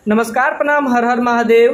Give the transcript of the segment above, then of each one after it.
नमस्कार प्रणाम हर हर महादेव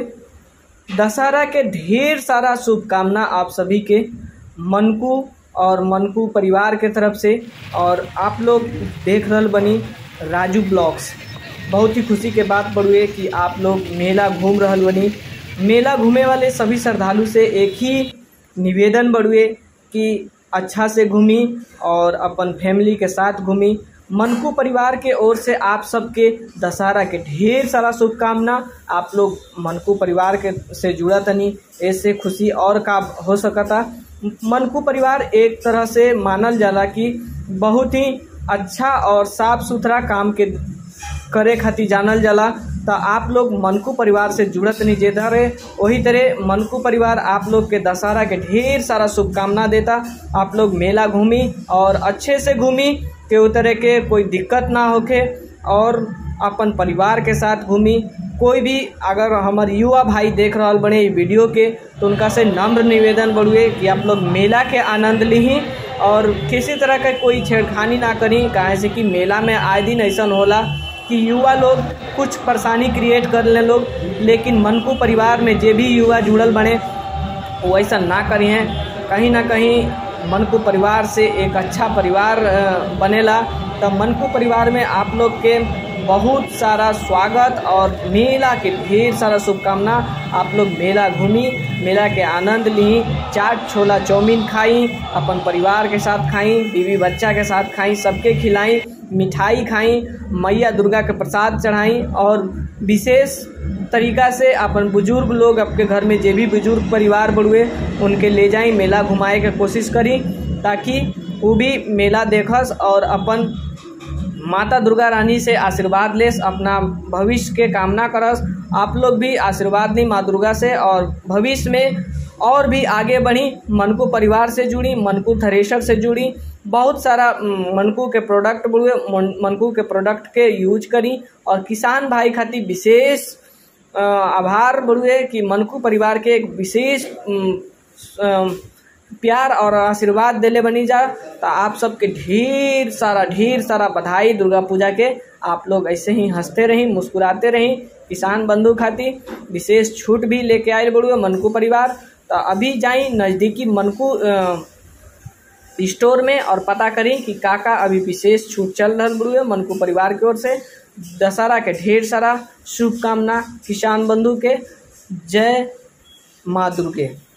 दशहरा के ढेर सारा शुभकामना आप सभी के मनकू और मनकू परिवार के तरफ से और आप लोग देख रहल बनी राजू ब्लॉग्स बहुत ही खुशी के बात बड़ुए कि आप लोग मेला घूम रहल बनी मेला घूमे वाले सभी श्रद्धालु से एक ही निवेदन बड़ुए कि अच्छा से घूमी और अपन फैमिली के साथ घूमी मनकू परिवार के ओर से आप सबके दशहरा के ढेर सारा शुभकामना आप लोग मनकू परिवार के से जुड़ा तनी ऐसे खुशी और का हो सकता मनकू परिवार एक तरह से मानल जाला कि बहुत ही अच्छा और साफ सुथरा काम के करे खातिर जानल जाला तो आप लोग मनकू परिवार से जुड़त नहीं जे रहे वही तरह मनकू परिवार आप लोग के दशहरा के ढेर सारा शुभकामना देता आप लोग मेला घूमी और अच्छे से घूमी के तरह के कोई दिक्कत ना होके और अपन परिवार के साथ घूमी कोई भी अगर हमारे युवा भाई देख रहा बने ई वीडियो के तो उनका से नम्र निवेदन बढ़ुए कि आप लोग मेला के आनंद ली और किसी तरह का कोई छेड़खानी ना करी काहे से कि मेला में आए दिन ऐसा होला कि युवा लोग कुछ परेशानी क्रिएट कर ले लोग लेकिन मनकू परिवार में जे भी युवा जुड़ल बने वो ऐसा ना करी हैं कहीं ना कहीं मनकू परिवार से एक अच्छा परिवार बनेला तो मनकू परिवार में आप लोग के बहुत सारा स्वागत और मेला के ढेर सारा शुभकामना आप लोग मेला घूमी मेला के आनंद ली चाट छोला चाउमीन खाई अपन परिवार के साथ खाई बीवी बच्चा के साथ खाई सबके खिलाई मिठाई खाई मैया दुर्गा के प्रसाद चढ़ाई और विशेष तरीका से अपन बुजुर्ग लोग आपके घर में जे भी बुजुर्ग परिवार बढ़ुए उनके ले जाई मेला घुमाए के कोशिश करी ताकि वो भी मेला देखस और अपन माता दुर्गा रानी से आशीर्वाद लेस अपना भविष्य के कामना करस आप लोग भी आशीर्वाद दी माँ दुर्गा से और भविष्य में और भी आगे बढ़ी मनकू परिवार से जुड़ी मनकू थ्रेशर से जुड़ी बहुत सारा मनकू के प्रोडक्ट बुढ़े मनकू के प्रोडक्ट के यूज करी और किसान भाई खातिर विशेष आभार बढ़ुए कि मनकू परिवार के एक विशेष प्यार और आशीर्वाद देले बनी जा तो आप सबके ढेर सारा ढेर सारा बधाई दुर्गा पूजा के आप लोग ऐसे ही हंसते रही मुस्कुराते रही किसान बंधु खातिर विशेष छूट भी लेके आए बड़ुए मनकू परिवार तो अभी जाई नज़दीकी मनकू स्टोर में और पता करी कि का का अभी विशेष छूट चल रहा बड़ुए मनकू परिवार की ओर से दशहरा के ढेर सारा शुभकामना किसान बंधु के जय माँ दुर्गे